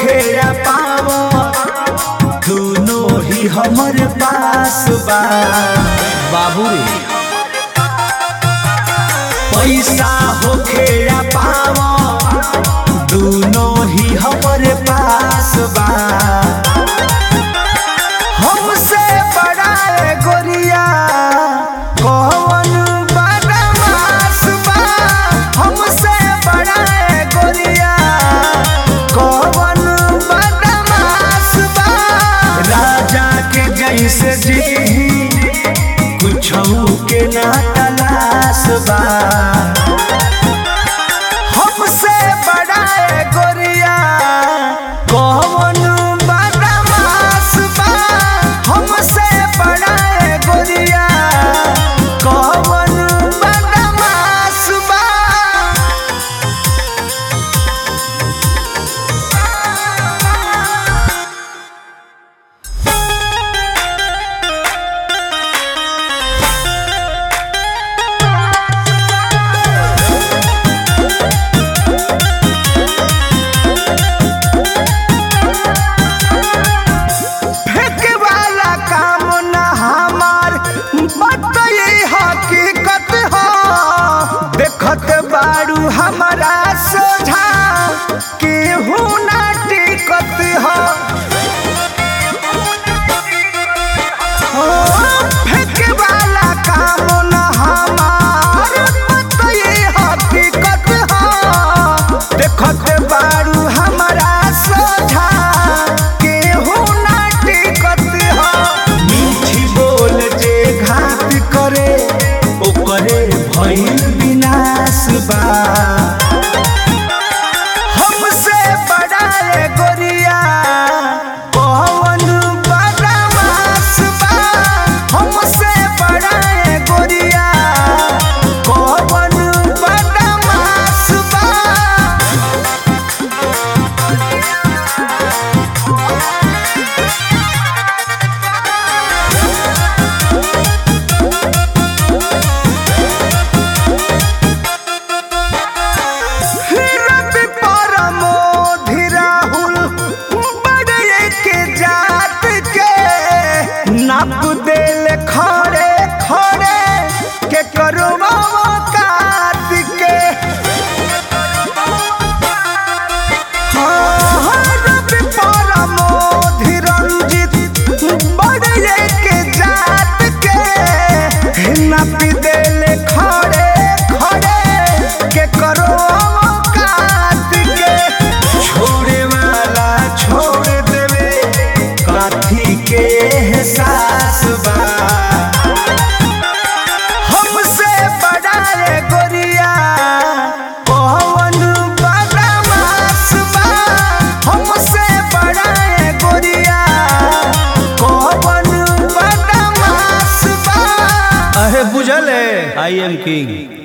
होखे या पावो दोनों ही हमर पास बा बाबू रे पैसा होखे या पावो दोनों ही हमर पास बा हमसे बड़ा है गोरिया कौन बदमाश बा हमसे बड़ा है गोरिया कौन बदमाश बा राजा के जैसे जी कुछ के ना तलाश बा हमसे बड़ा है गोरिया कौन बदमाश बा हमसे बड़ा है गोरिया कौन बदमाश बा फेंके वाला काम न हमार बताइए हकीकत हो देखत बारू हमारा सोझा केहू ना टिकत हो हो, फेंके वाला काम न हमार बताइए हकीकत हो देखत बारू हमारा सोझा केहू ना टिकत हो मीठी बोल जे घात करे ओकरे भइल विनाश बा हमसे बड़ा है गोरिया कौन बदमाश बा हमसे बड़ा है गोरिया कौन बदमाश बा रवि परमोधि राहुल बड़े के जात के नाप देल खड़े खड़े के करो कात के हाँ, रवि परमोधि रंजित बड़े के जात के नाप देल खड़े खड़े के करो कात के छोड़े वाला छोड़ देवे काथी के एहसास बा हमसे बड़ा है गोरिया कौन बदमाश बा हमसे बड़ा है गोरिया कौन बदमाश बा अहे बुझल है आई एम किंग